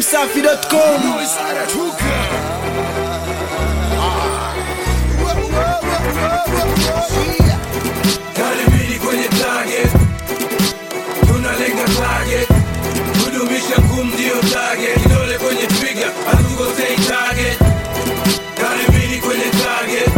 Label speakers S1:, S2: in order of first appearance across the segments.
S1: dachimsafi.com
S2: Karibuni kwenye target, tunalenga target, kudumisha ngumu ndio target, kidole kwenye trigger, hatukosei target. Karibuni kwenye target,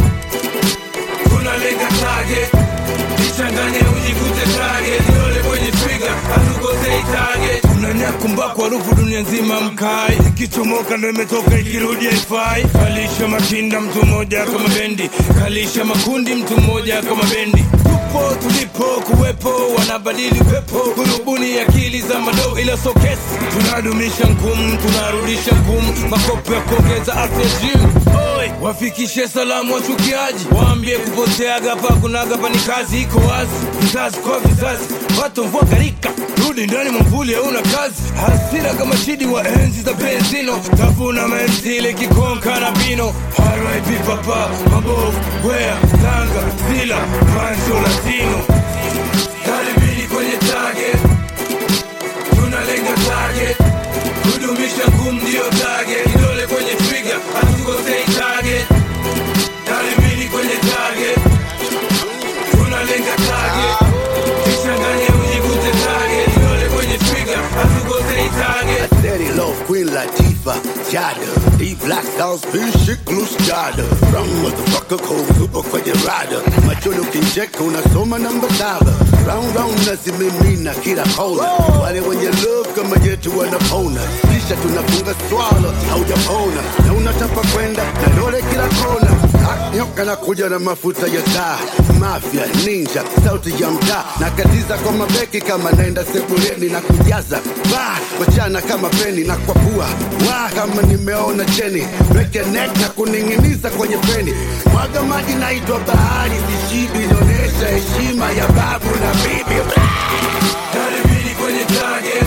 S2: tunalenga target, ichanganye ujikute target, kidole kwenye trigger, hatukosei target. Unanyakumbaku harufu dunia nzima mkai, ikichomoka ndo imetoka ikirudi haifai. Kalisha makinda mtu mmoja kama bendi, kalisha makundi mtu mmoja kama bendi tupo tulipo kuwepo wanabadili pepo kurubuni akili za madoo ila so kesi tunadumisha ngumu tunarudisha ngumu makopo ya kuongeza afya gym Oi, wafikishe salamu wachukiaji waambie kupoteaga pa kunaga pa ni kazi iko wazi vizazi kwa vizazi watu mvua garika rudi ndani mwamvuli hauna kazi hasira kama shidi wa enzi za benzino tafuna menzile kikonka na bino RIP papa mabovu wea tanga zila pancho latino karibini kwenye target tunalenga target kudumisha ngumu ndio target kidole kwenye trigger hatukosei target karibini kwenye target tunalenga target kichanganye ujikute target kidole kwenye trigger hatukosei target
S3: Daddy Love, Queen Latifah, Jada D Black Dolls, Bill Shik, Loose Jada Wrong motherfucker, cold super kwenye rada Macholo kincheka unasoma namba saba Round round nazimimina kila kona Wale wenye love kama yetu wanapona Kisha tunafunga swala, haujapona Na unatapa kwenda na dole kila kona Ah, Nyoka na kuja na mafuta ya taa Mafia, ninja, sauti ya mtaa Nakatiza kwa mabeki kama naenda sebuleni na kujaza Ba, wachana kama peni na kwa pua Wa, kama nimeona cheni Break your neck na kuning'iniza kwenye peni Mwaga maji naitwa bahari Sishibi inaonyesha heshima ya babu na bibi
S2: karibini kwenye target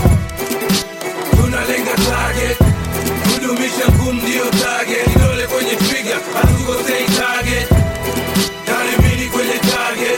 S2: tunalenga target kudumisha ngumu ndio target kidole kwenye trigger hatukosei target karibini kwenye target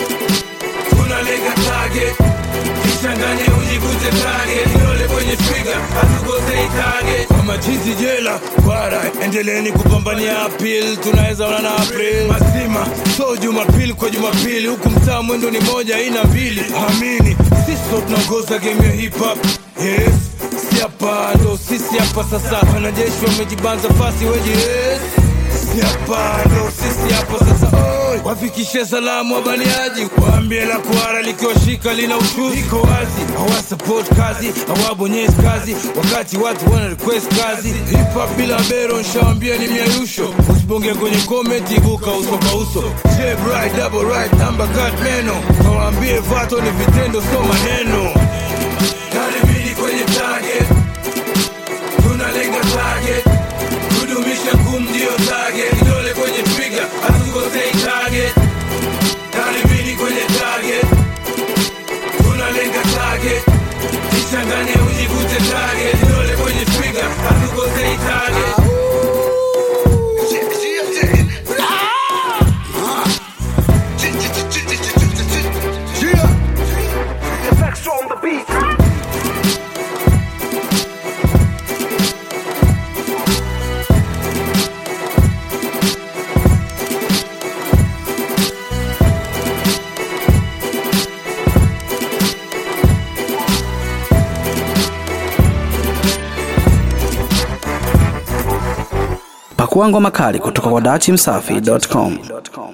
S2: tunalenga target kichanganye ujikute target kidole kwenye trigger hatukosei target kwa machizi jela bara endeleeni kupambania apil tunaweza ona na april mazima so jumapili kwa jumapili huku mtaa mwendo ni moja ina mbili amini sisi ndo tunaongoza game ya hip hop yes si hapa ndo sisi hapa sasa wanajeshi wamejibanza fasi weji yes si hapa ndo sisi hapa sasa oi wafikishe salamu wabaniaji waambie la kuara likiwashika lina ushuzi iko wazi hawasupport kazi hawabonyezi kazi wakati watu wana request kazi hip hop bila bero nshawambia ni miayusho usibonge kwenye comment ibuka uso kwa uso Jab right double right number cut meno kawaambie vato ni vitendo sio maneno karibini kwenye target tunalenga target kudumisha ngumu ndio target kidole kwenye trigger hatukosei target karibini kwenye target tunalenga target kichanganye ujikute target kidole kwenye trigger hatukosei target
S1: pakua ngoma kali kutoka kwa dachimsafi.com